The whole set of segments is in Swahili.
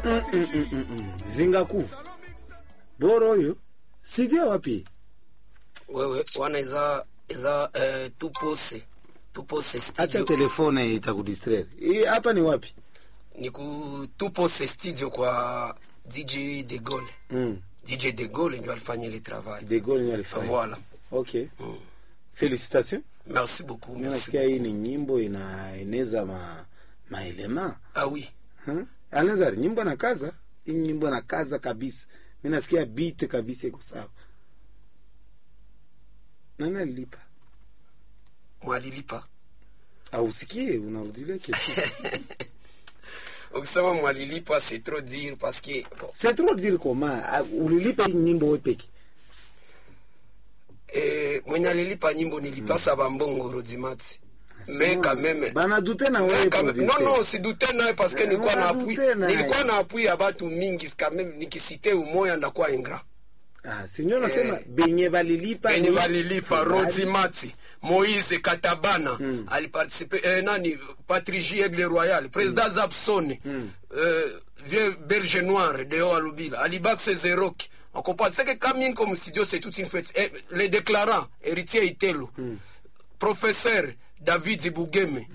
zingakuva boro oyo sijue wapi wewe wana eza eza eh, tupose tupose acha studio telefone itakudistraire Hii hapa ni wapi ni ku tupose studio kwa DJ De Gaulle mm. DJ De Gaulle ndio alifanya ile travail de Gaulle ndio alifanya voilà okay félicitations merci beaucoup mimi merci nasikia hii ni nyimbo inaeneza ma maelema ah oui huh? Alenzari nyimbo na kaza hii nyimbo na kaza kabisa mimi nasikia beat kabisa iko sawa nani alilipa mwalilipa ausikie unarudilia kesi ukisema mwalilipa c'est trop dire parce que bon, c'est trop dire comment Ah, ulilipa hii nyimbo wewe peke eh, mwenye alilipa nyimbo nilipasa bambongo rodimati mais quand même bana dute na Mais wewe quand même- producteur. non non sidute naye parce que Eh, nilikuwa na wana appui dute naye. nilikuwa na appui ya batu mingi quand même nikisite umoya ndakuwa ingrat ah sinyo nasema Eh, benye balilipa benye ni- balilipa rodimati moise katabana aliparticipe eh, nani patrici egle royal président zabson euh, vieux berge noir deo alubila alibaxe zeroki on comprend c'est que quand même comme studio c'est toute une fête eh, les déclarants héritier itelo professeur david bugeme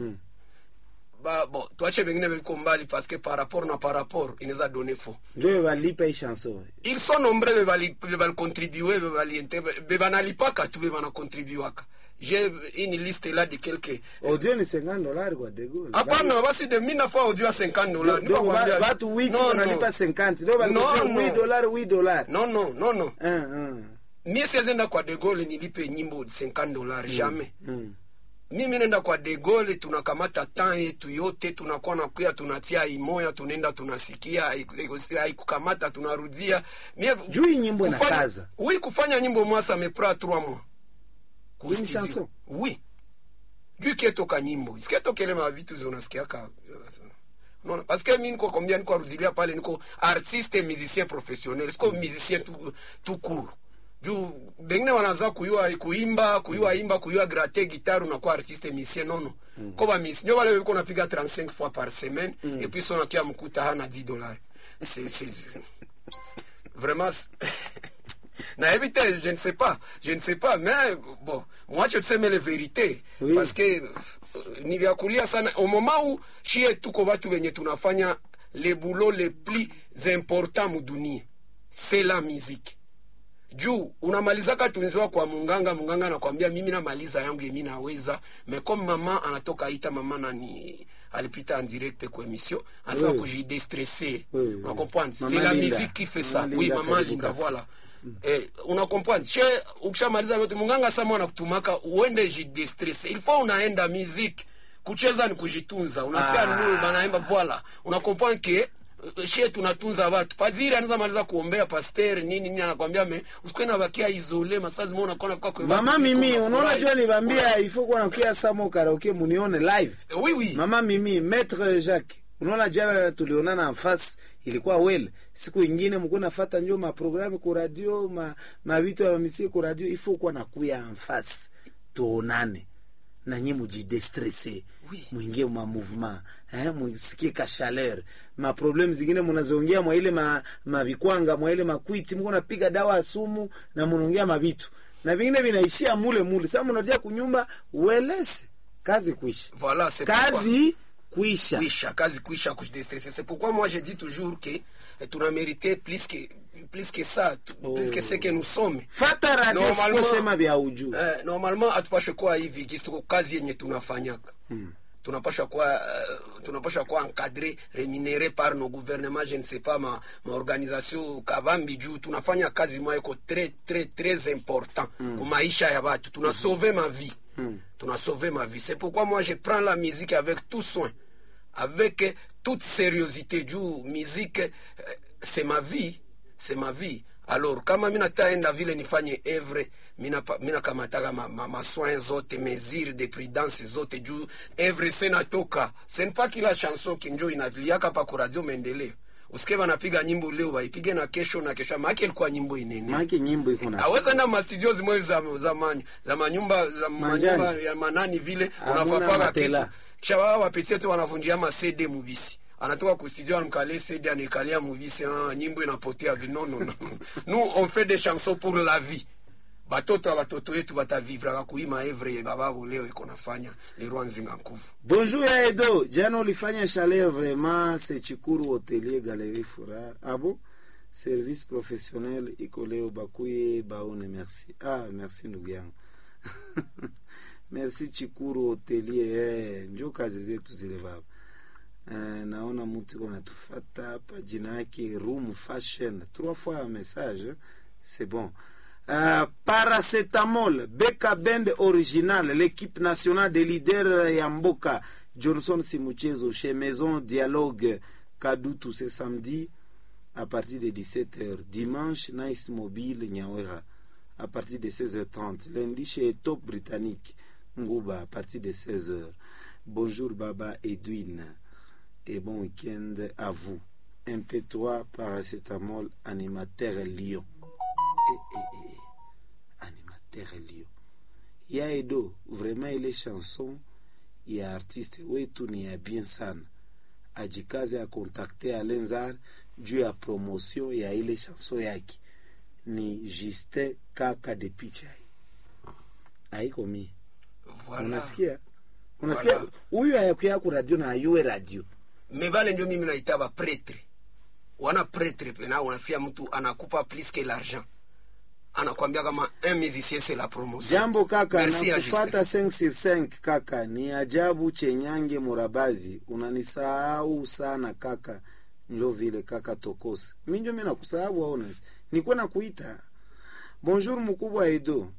ba bon tuache vengine viko mbali parce que par rapport na par rapport inaweza donner faux njo balipa hii chanson ils sont nombreux bebali bebali contribuer bebali bebanalipaka tu bebanakontribuaka j'ai une liste là de quelques audio ni 50 dollars kwa de Gaulle hapana basi de mina fois audio ya 50 dollars Do- do- wa- watu wiki non, wanalipa non. 50 do balipa Non, 8 non. dollars 8 dollars non non non non ah ah mie siezenda kwa de Gaulle nilipe nyimbo 50 dollars jamais mm. mimi nenda kwa de Gaulle tunakamata temps yetu yote tunakuwa nakuya tunatia imoya tunaenda tunasikia haiku- haikukamata tunarudia mie Juu hii nyimbo kufanya- inakaza. oui kufanya nyimbo mwasa mepra 3 mois Ku Hii ni studio. chanson? oui juu kietoka nyimbo isiketokele mavitu zonasikiaka unaona parce que mi niko kombia niko arudilia pale niko artiste musicien professionnel siko musicien tout, tout court juu bengine wanaza kuyua kuimba kuyua imba kuyua grate guitare unakuwa artiste musicien nono mm. ko bamisi nyo wale biko napiga 35 fois par semaine mm. et puis sonakia mkuta hana 10 dollars c'est c'est vraiment c'est- nayebi te je ne sais pas je ne sais pas mais bon mwache tuseme le vérité Oui. parce que euh, ni vya kulia sana au moment où shie tuko watu wenye tunafanya le boulot le plus important mudunia c'est la musique juu unamalizaka tunziwa kwa munganga munganga anakwambia mimi namaliza yangu yemi naweza mais comme mama anatoka ita mama nani alipita en direct kwa émission anasema Oui. kujidestresser Oui, oui. on comprend c'est Maman la Linda. musique qui fait ça Maman oui Linda maman karibu linda kaka. voilà eh, una comprendre she ukishamaliza vyote munganga sama anakutumaka uende jidestresse il faut unaenda musique kucheza ni kujitunza unasikia Ah. nini banaimba voilà una comprendre que eh, she tunatunza watu padiri anaweza maliza kuombea pasteur nini nini anakwambia me usikwe na bakia isole masazi mbona unakuwa nafika kwa mama watu mimi biko unaona unafurahi. jua nibambia ifo kuwa nakuya samo karaoke munione live Eh, oui oui mama mimi maître jacques unaona jana tulionana nafasi ilikuwa wel siku ingine mkuwa nafata njo maprogramu ku radio ma, mavitu ya mamisie ku radio ifo kuwa nakuya nfasi tuonane na nyi mujidestresse Oui. mwingie ma mouvement eh, mwisikie ka chaleur ma problem zingine munazoongea mwa ile ma, mavikwanga mwa ile makwiti mko napiga dawa ya sumu na munaongea mavitu na vingine vinaishia mule mule sasa munarudia kunyumba uelese kazi kuisha voilà c'est pourquoi- kazi kuisha kuisha kazi kuisha kujidestresser c'est pourquoi moi je dis toujours que eh, tuna mérité plus que plus que ça tu- plus que ce que nous sommes fata radio Normalement- siposema vya uju eh, normalement hatupashe kuwa hivi gisi tuko kazi yenye tunafanyaka hmm. tunapasha kuwa uh, tunapasha kuwa encadré rémunéré par nos gouvernements je ne sais pas ma, ma organisation kabambi juu tunafanya kazi moya iko très très très important mm. kumaisha ya watu tuna sauver ma vie mm. tuna sauver ma vie c'est pourquoi moi je prends la musique avec tout soin avec euh, toute sérieuxité juu musique euh, c'est ma vie c'est ma vie alors kama mi nataenda vile nifanye evre minakamataka ma, ma, masoin zote mesure de prudence zote juu evre senatoka senpa kila chanson kinjo inaliaka pa kuradio maendeleo usike banapiga nyimbo leo waipige na kesho na kesho maake ilikuwa nyimbo inene maake nyimbo iko na aweza enda mastudio zimoyo za, za, manyu, za manyumba za Manjani. manyumba ya manani vile Hamuna unafafaga matela. kitu kisha wao wapitie tu wanavunjia ma CD mubisi anatoka ku studio anamkalia sedi anaikalia muvisi ah, nyimbo inapotea vi non non non nous on fait des chansons pour la vie batoto ya batoto yetu batavivraka kuima evre bababo leo iko nafanya lerwa nzinga nkuvu bonjour ya edo jana ulifanya chaleur vraiment c'est chikuru hotelier galerie fura abo service professionnel iko leo bakuye baone merci ah merci ndugu yangu merci chikuru hotelier eh, njo kazi zetu zile baba eh, naona mtu iko natufata hapa jina yake room fashion trois fois un message c'est bon Uh, paracetamol beka bend original l'équipe nationale des leaders ya mboka johnson simuchezo chez maison dialogue kadutu ce samedi à partir de 17h dimanche nice mobile nyawera à partir de 16h30 lundi chez top britannique nguba à partir de 16h bonjour baba edwin et bon week-end à vous mp3 paracetamol animateur lyon eh, eh, eh, eh. animateur lio ya edo vraiment ile chanson ya artiste wetu ni ya bien sana ajikaze akontakte alenzar juu ya promotion ya ile chanson yake ni justin kaka de pichai aiko mie voilà. unasikia unasikia Voilà. huyu ayakuya ku radio na ayue radio me bale ndio mimi naita ba pretre wana pretre pena unasikia mtu anakupa plus que l'argent anakwambia kama un musicien c'est la promotion jambo kaka Merci, nakufata 565 kaka ni ajabu chenyange murabazi unanisahau sana kaka njo vile kaka tokose mi njo mi nakusahau aona nikuwa nakuita bonjour mkubwa edo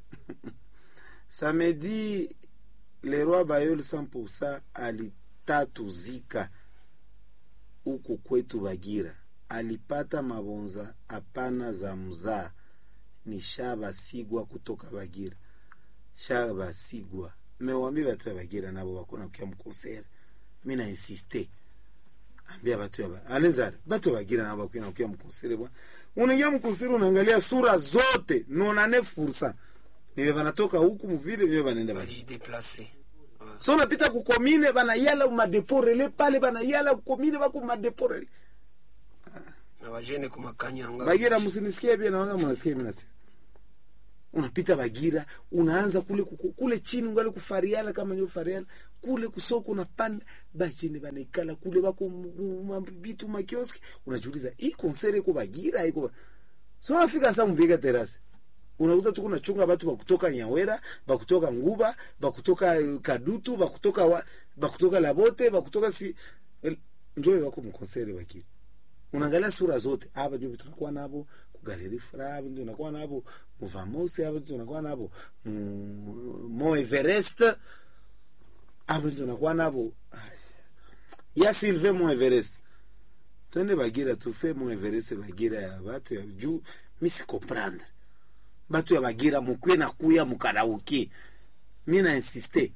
samedi leroi bayol 100 alitatuzika huku kwetu bagira alipata mabonza hapana za mzaa ni shabasigwa kutoka bagira shabasigwa mewambia batu ya bagira nabo bakona kuya mukonsere mi na insiste ambia batu ya ba alenzare batu ya bagira nabo bakuna kuya mukonsere bwa unaingia mukonsere unaangalia sura zote nona 9% niwe banatoka huku muvile vile banaenda bagira bajideplace so unapita kukomine banayala umadeporele pale banayala kukomine bako madeporele na bajene kumakanyanga bagira msinisikie pia nawanga mnasikia mimi nasema unapita bagira unaanza kule kuku, kule chini ungali kufariala kama nyo fariala kule kusoko unapanda bachini banaikala kule bako mabitu makioski unajiuliza hii konsere iko bagira iko ba... so unafika sasa mpiga terasi unakuta tu kuna chunga batu bakutoka Nyawera bakutoka Nguba bakutoka eh, Kadutu bakutoka wa, bakutoka Labote bakutoka si el- njoo wako mkonsere bagira unaangalia sura zote hapa ndio tunakuwa nabo kugaleri fura hapa ndio tunakuwa nabo muvamosi hapa ndio tunakuwa nabo mu- mo Everest hapa ndio tunakuwa nabo Ay. ya Silve mo Everest twende bagira tufe mo Everest bagira ya batu ya juu misi comprendre batu ya bagira mukwe na kuya mukarauki mi na insiste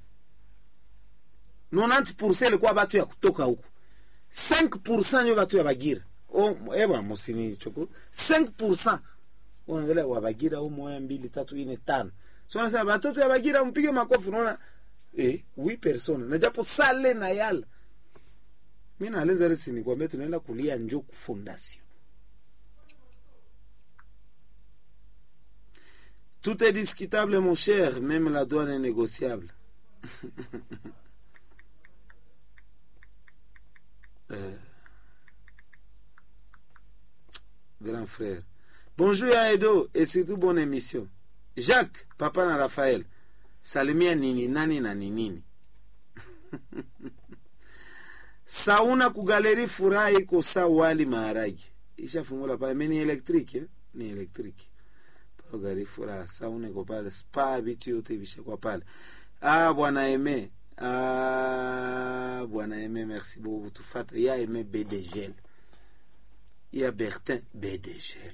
90% ilikuwa batu ya kutoka huku 5% nyo batu ya bagira o ewa musini choko 5% unaangalia wa bagira au moya mbili tatu ine tano so nasema batoto ya bagira mpige makofi unaona eh wi persona na japo sale na yala mimi na Aleza Resi nikwambia tunaenda kulia njoku fondation Tout est discutable, mon cher, même la douane est négociable. Euh, Grand frère. Bonjour Yaedo et surtout bonne émission. Jacques, papa na Raphaël. Salimia nini nani na ninini. Sauna kugaleri furaha iko sa wali maharagi. Ishafungula pale mimi ni electric eh? Ni electric gari furaha sauna iko pale spa vitu yote vishakuwa pale ah bwana eme ah bwana eme merci beaucoup tufata ya eme bdgl ya bertin bdgl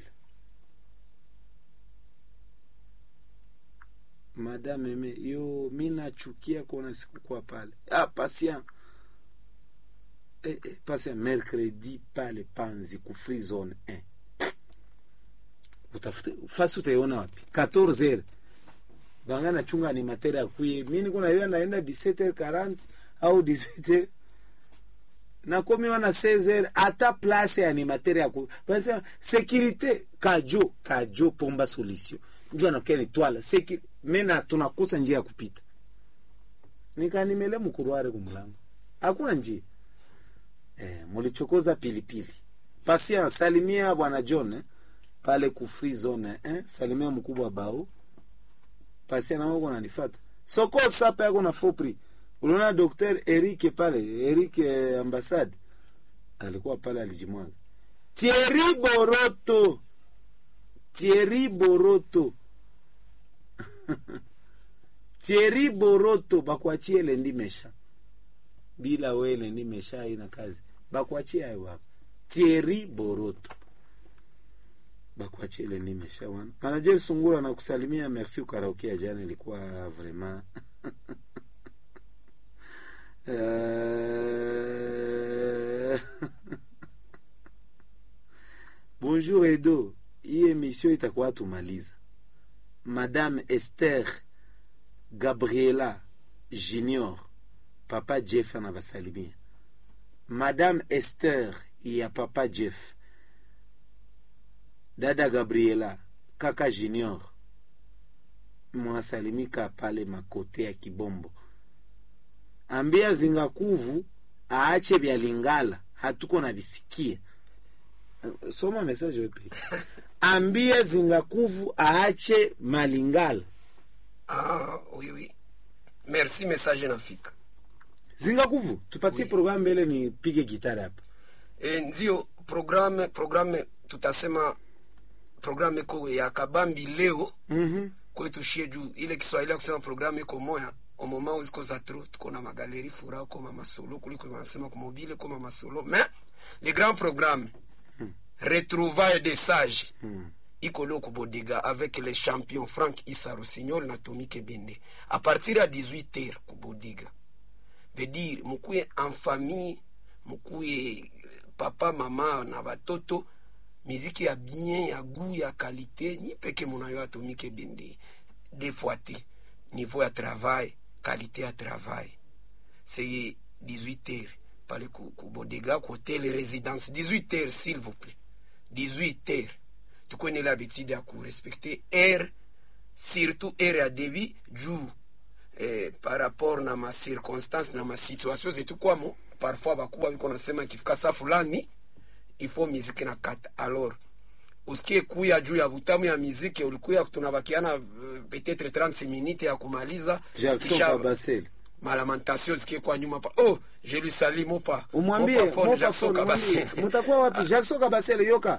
madame eme yo mi nachukia kuona sikukuwa pale ah patient eh, eh, patient mercredi pale panzi ku free zone 1 utafute fasi utaiona wapi 14 heures banga nachunga animateur akuye mi niko naiwa naenda 17 40 au 18 nakomi wana 16 ata place ya animateur ya ku basi sécurité kajo kajo pomba solution njo anakia ni twala Seki, mena tunakosa njia ya kupita nikanimele mkuruare kumlango hakuna njia eh, mulichokoza pilipili pasia salimia bwana John eh, pale ku free zone eh, salimia mkubwa bao pasia na wako nanifata soko sapa yako na fopri uliona Dr. Eric pale Eric eh, ambassade alikuwa pale alijimwaga Thierry Boroto Thierry Boroto Thierry Boroto bakuachie lendi mesha bila we lendi mesha haina kazi bakuachie hayo hapa Thierry Boroto bakuachie lendi mesha wana manager Sungura na kusalimia merci ukaraoke jana ilikuwa vraiment Euh, Bonjour Edo, hii emission itakuwa tumaliza. Madame Esther Gabriela Junior, Papa Jeff anabasalimia. Madame Esther ya Papa Jeff, dada Gabriela, kaka Junior, mwasalimika pale makote ya Kibombo. Ambia Zingakuvu aache vya Lingala, hatuko na visikia. Soma message wewe peke. Ambia Zingakuvu aache Malingala. Ah, oui, oui. Merci, message nafika. Zingakuvu, tupatie Oui. programu mbele nipige gitara hapa. E, ndio programme programme tutasema programme iko ya kabambi leo Mhm. kwetu shie juu ile Kiswahili ya kusema programme iko moya au moment où ziko za trop tuko na magaleri fura koma masolo kuliko wanasema kwa mobile koma masolo mais le grand programme retrouvailles des sages iko leo kubodega avec les champions Frank Issa Rossignol na Tommy Kebende à partir ya 18h kubodega veut dire mukuye en famille mukuye papa mama na batoto miziki ya bien ya goût ya qualité ni peke munayo atomike bende des fois te niveau ya travail qualité ya travail c'est 18 heures pale ku, ku bodega ku hotel résidence 18 heures s'il vous plaît 18 heures tukuwe nile habitude ya kurespecte air surtout air ya devi juu eh, par rapport na macirconstance na masituation zetu kwamo parfois bakuwa biko nasema ikifika saa fulani ifo miziki na kata alors usikie kuya juu ya butamu ya miziki ulikuya tunabakiana uh, peut-être 30 minutes ya kumaliza Jackson kisha Kabasele. malamentation zikie kwa nyuma pa oh je lui salue mopa Umwambie Mopa phone, Mopa Jackson Phone, umwambie, Kabasele mutakuwa wapi? Jackson Kabasele yoka.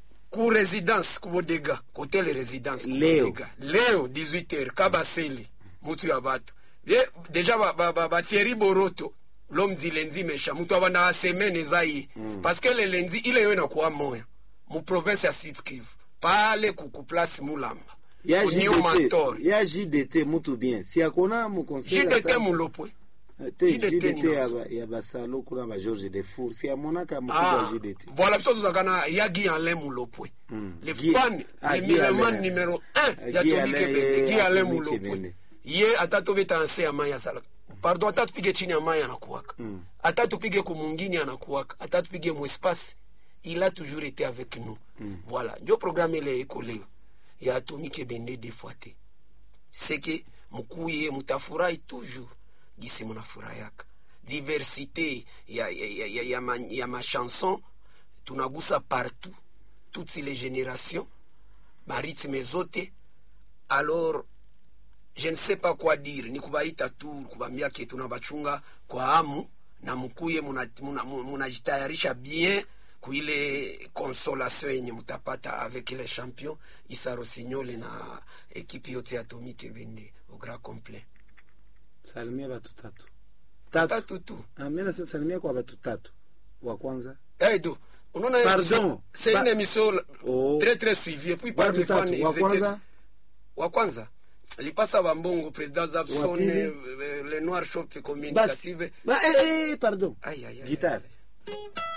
ku résidence kubodega hotel résidence Leo. kubodega leo 18h kabasele mutu ya bato ye deja ba, ba, ba, ba Thierry Boroto l'homme di lendi mesha mutu abanda wa semaine eza ye parce que le lendi ile yo inakuwa moya mu province ya Sud Kivu pale kuku place Mulamba Ya Ku New JDT, Mantor ya JDT mutu bien. Si akona mu conseil JDT mulopwe te JDT JDT ni ya nazo. ba- ya basalo kuna ba George Defour. Si amonaka mutu Ah, wa JDT. voilà biso tozalaka na ya Guy Alain Mulopwe le Guy- fan ah, le Guy mireman Alain. numéro Ah, 1 ya Guy Tony Alain, Kebende eh, Guy Alain Tony Mulopwe Kebende. ye ata tobeta nse ya mai asalaka pardon ata tupige chini ya mai anakuwaka ata tupige kumungini anakuwaka ata tupige mwespace il a toujours été avec nous voilà ndio programme ile iko leo ya Atomi Kebende des fois te c'est que mukuye mutafurahi toujours gisi munafurahiyaka diversité ya, ya, ya, ya, ya, ma, ya machanson tunagusa partout toutes les générations maritime zote alors je ne sais pas quoi dire ni kubaita tu kubambia ke tunabachunga kwa hamu na mukuye munajitayarisha muna, muna munajitayarisha bien kuile consolation yenye mutapata avec les champions Issa Rossignol na ekipe yote ya Tommy Kebende au grand complet Salimia batu tatu. Tatu. tatu tu Ah, mimi nasema salimia kwa batu tatu. Wa kwanza. Edo, unaona Pardon. c'est Ba- une émission Oh. très très suivie et puis par Batu les fans tatu. ils Wa étaient- kwanza. wa kwanza lipasa bambongo président Zabson Wa pili. eh, eh, le noir shop Basi. communicative Ba, eh, eh, pardon. Aïe, aïe, aïe, Guitare. aïe.